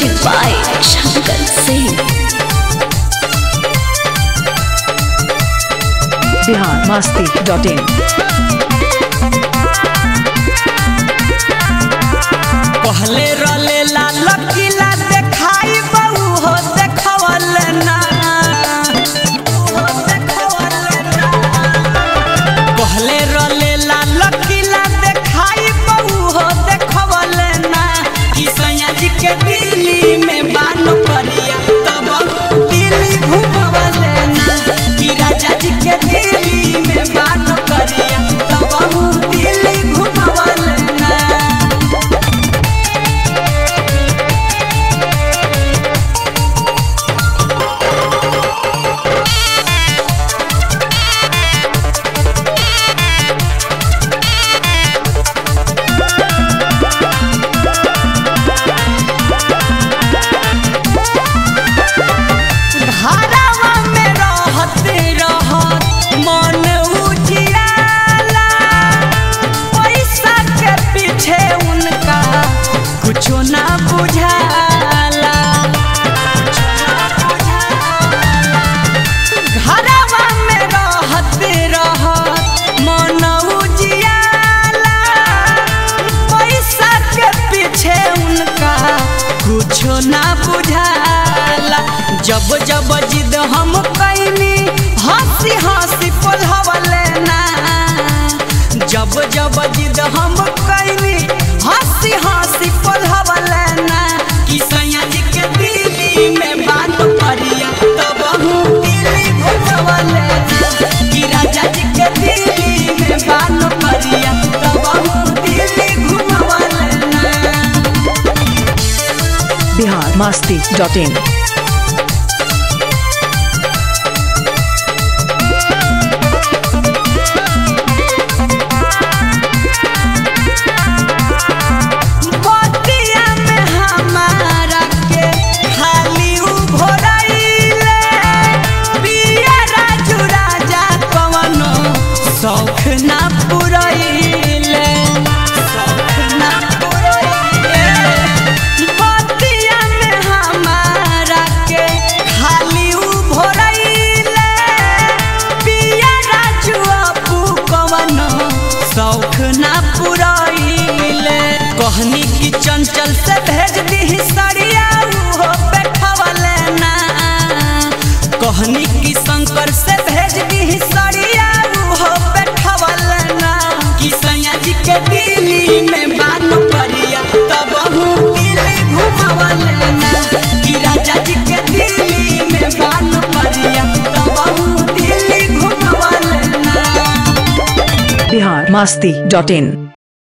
Music by Shankar Singh. Bihar Masti dot in पहले रले लाल किला देखाई बहू हो देखवल ना पहले रले लाल किला देखाई बहू हो देखवल ना कि सैया जी के दिल्ली में बानो करिया तब दिल्ली घुमवल ना कि राजा जी के दिल्ली में बानो करिया तब दिल्ली घुमवल ना घरवा में रहते रहत मन उजियाला पैसा के पीछे उनका कुछो ना बुझाला घरवा में रहते रहत मन उजियाला पैसा के पीछे उनका कुछो ना बुझाला जब जब जिद हम कैनी हंसी हंसी पोलहवले ना जब जब जिद हम कैनी हंसी हंसी पोलहवले ना कि सैया जी के दिल्ली में बात करिया तब हम दिल्ली घुमवले ना कि राजा जी के दिल्ली में बात करिया तब हम दिल्ली घुमवले ना बिहार मस्ती डॉट इन बतिया में हमारा के खाली उभरैले पिया राजू राजा कवनो शौख ना पुरैले शौख ना पुरैले बतिया में हमारा के खाली उभरैले पिया राजू अपू कवनो शौख ना पुरैले कहनी की चंचल से भेज दी सड़िया हो बैठवले ना कहनी की शंकर से भेज दी सड़िया हो बैठवले ना कि सैया जी के दिल्ली में बानो करिया तब हूँ दिल्ली घुमवले ना कि राजा जी के दिल्ली में बानो करिया तब हूँ दिल्ली घुमवले ना बिहार मस्ती डॉट इन